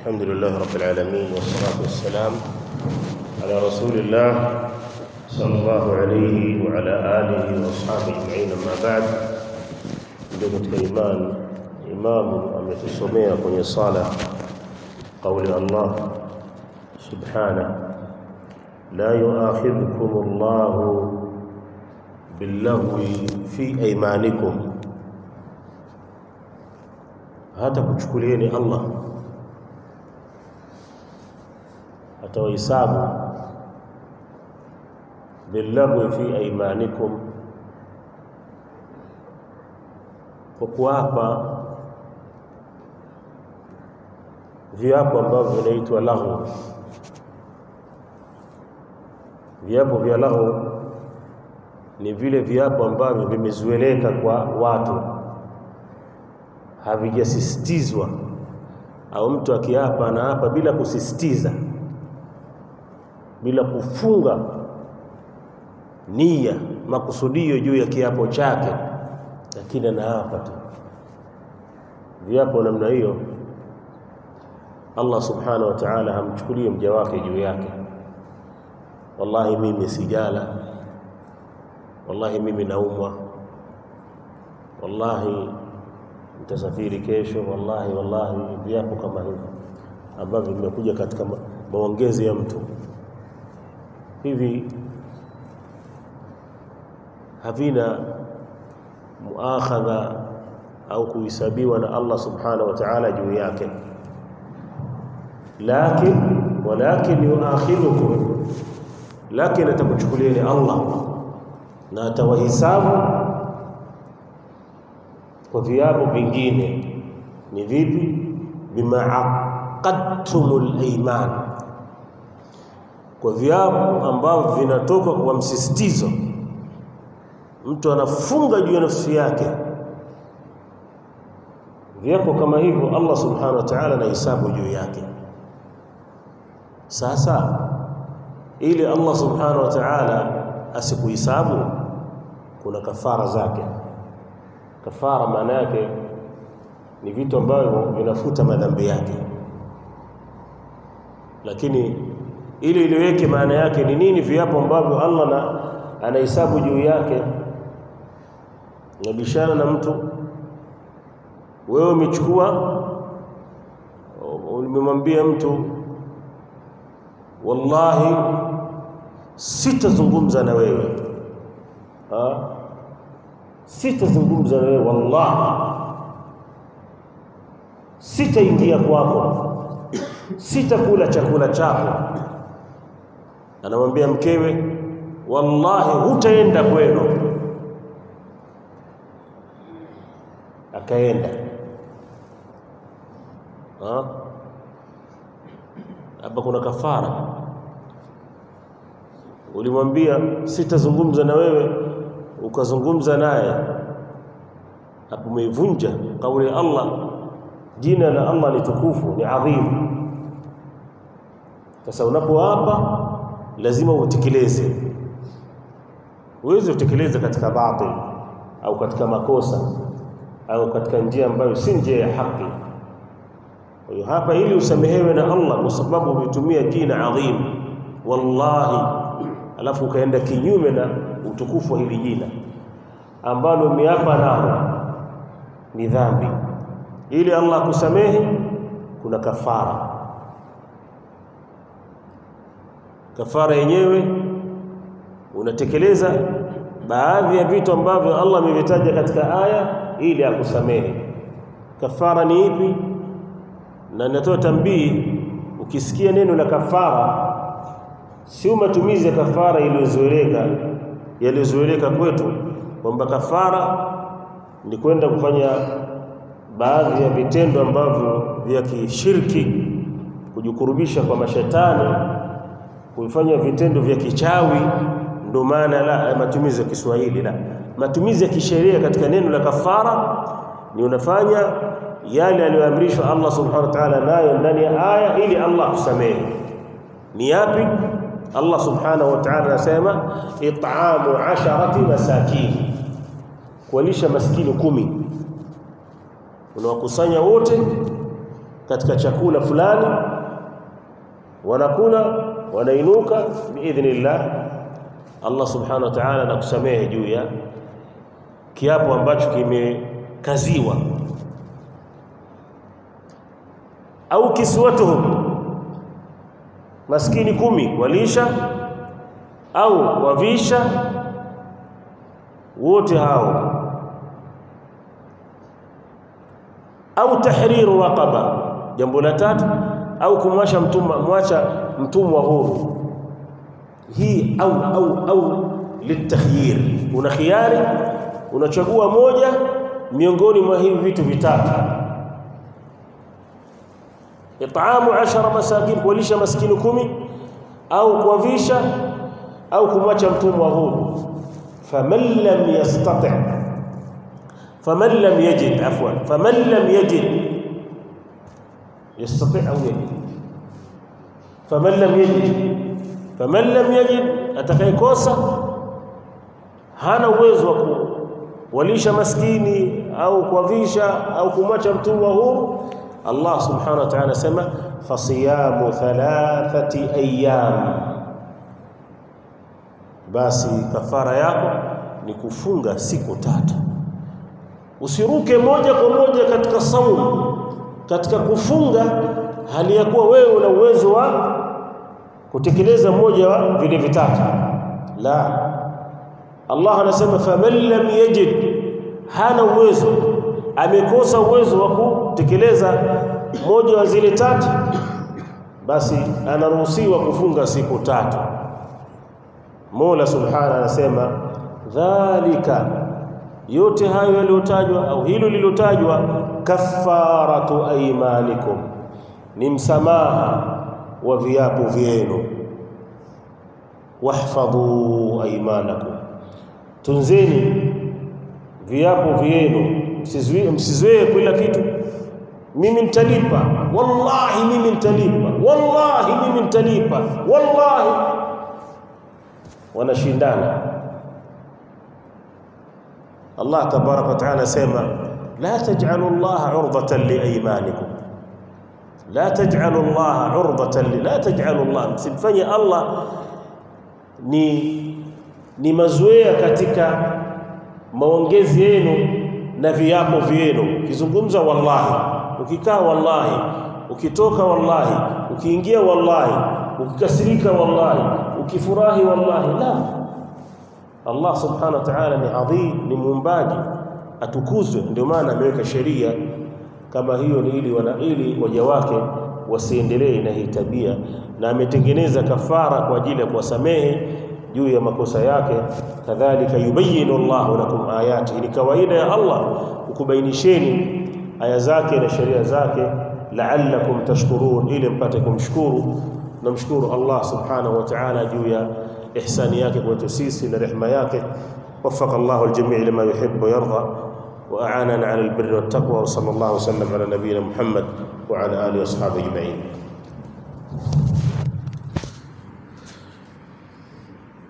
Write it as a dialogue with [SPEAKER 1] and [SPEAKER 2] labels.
[SPEAKER 1] الحمد لله رب العالمين والصلاة والسلام على رسول الله صلى الله عليه وعلى آله وأصحابه أجمعين أما بعد ndugu katika imani imamu ametusomea kwenye sala qauli Allah subhanahu la yuakhidhukum Allahu billahwi fi aymanikum hata kuchukulieni Allah atawahisabu billahwi fi aymanikum kwa kuapa viapo ambavyo vinaitwa lahu viapo vya lahu ni vile viapo ambavyo vimezueleka kwa watu havijasisitizwa au mtu akiapa anaapa bila kusisitiza bila kufunga nia makusudio juu ya kiapo chake lakini anaapa tu viapo namna hiyo Allah subhanahu wa ta'ala hamchukulie mja wake juu yake wallahi mimi sijala wallahi mimi naumwa wallahi nitasafiri kesho wallahi wallahi viapo kama hivyo ambavyo vimekuja katika maongezi ya mtu hivi havina muakhadha au kuhesabiwa na Allah subhanahu wa ta'ala juu yake lakin walakin yuakhidhukum lakin atakuchukulieni Allah na atawahisabu kwa viapo vingine ni vipi bima aqadtumul iman kwa viapo ambavyo vinatoka kwa msisitizo mtu anafunga juu ya nafsi yake viapo kama hivyo Allah subhanahu wa ta'ala anahesabu juu yake sasa ili Allah subhanahu wa ta'ala asikuhesabu kuna kafara zake kafara maana yake ni vitu ambavyo vinafuta madhambi yake lakini ili iliweke maana yake ni nini viapo ambavyo Allah na anahesabu juu yake nabishana na mtu wewe umechukua umemwambia mtu wallahi sitazungumza na wewe ha? sitazungumza na wewe wallahi sitaingia kwako sitakula chakula chako anamwambia mkewe wallahi hutaenda kwenu akaenda hapa kuna kafara ulimwambia sitazungumza na wewe ukazungumza naye hapo umeivunja kauli ya Allah jina la Allah ni tukufu ni adhimu sasa unapoapa lazima utekeleze uweze utekeleze katika batil au katika makosa au katika njia ambayo si njia ya haki kwa hiyo hapa ili usamehewe na Allah kwa sababu umetumia jina adhim wallahi alafu ukaenda kinyume na utukufu wa hili jina ambalo umeapa nalo ni dhambi ili Allah akusamehe kuna kafara kafara yenyewe unatekeleza baadhi ya vitu ambavyo Allah amevitaja katika aya ili akusamehe kafara ni ipi na natoa tambii ukisikia neno la kafara sio matumizi ya kafara iliyozoeleka yaliyozoeleka kwetu kwamba kafara ni kwenda kufanya baadhi ya vitendo ambavyo vya kishirki kujikurubisha kwa mashetani kufanya vitendo vya kichawi ndio maana la matumizi ya Kiswahili la matumizi ya kisheria katika neno la kafara ni unafanya yale aliyoamrishwa Allah subhanahu wa ta'ala nayo ndani ya aya ili Allah kusamehe ni yapi Allah subhanahu wa ta'ala anasema it'amu asharati masakin kuwalisha maskini kumi unawakusanya wote katika chakula fulani wanakula wanainuka biidhnillah Allah subhanahu wa ta'ala anakusamehe juu ya kiapo ambacho kimekaziwa au kiswatuhum maskini kumi walisha au wavisha wote hao au tahriru raqaba jambo la tatu au kumwacha mtumwa mwacha mtumwa huru hii au au au litakhyir una khiari unachagua moja miongoni mwa hivi vitu vitatu itaamu ashara masakin kuwalisha maskini kumi au kuwavisha au kumwacha mtumwa huru faman lam yastati faman lam yajid afwan faman lam yajid yastati au yajid faman lam yajid faman lam yajid atakayekosa hana uwezo wa kuwalisha maskini au kuwavisha au kumwacha mtumwa huru Allah subhanahu wa ta'ala sema fasiyamu thalathati ayyam basi kafara yako ni kufunga siku tatu usiruke moja kwa moja katika saumu katika kufunga hali ya kuwa wewe una uwezo wa kutekeleza mmoja wa vile vitatu la Allah anasema faman lam yajid hana uwezo amekosa uwezo wa kutekeleza moja wa zile tatu basi anaruhusiwa kufunga siku tatu Mola Subhanahu anasema dhalika yote hayo yaliyotajwa au hilo lililotajwa kafaratu aymanikum ni msamaha wa viapo vyenu wahfadhu aymanakum tunzeni viapo vyenu msizoee kila kitu mimi nitalipa wallahi mimi nitalipa wallahi mimi nitalipa wallahi wanashindana Allah tabaraka wa taala sema la taj'alu Allah 'urdatan li aymanikum la taj'alu Allah 'urdatan li la taj'alu Allah msimfanye Allah ni ni mazoea katika maongezi yenu na viapo vyenu ukizungumza wallahi ukikaa wallahi ukitoka wallahi ukiingia wallahi ukikasirika wallahi ukifurahi wallahi la Allah subhanahu wa ta'ala ni adhim ni muumbaji atukuzwe ndio maana ameweka sheria kama hiyo ni ili wana ili waja wake wasiendelee na hii tabia na ametengeneza kafara kwa ajili ya kuwasamehe juu ya makosa yake kadhalika yubayinu Allahu lakum ayati ni kawaida ya Allah kukubainisheni aya zake na sheria zake la'allakum tashkurun ili mpate kumshukuru namshukuru Allah subhanahu wa ta'ala juu ya ihsani yake kwetu sisi na rehema yake وفق الله الجميع لما يحب ويرضى وأعاننا على البر والتقوى وصلى الله وسلم على نبينا محمد وعلى آله وأصحابه أجمعين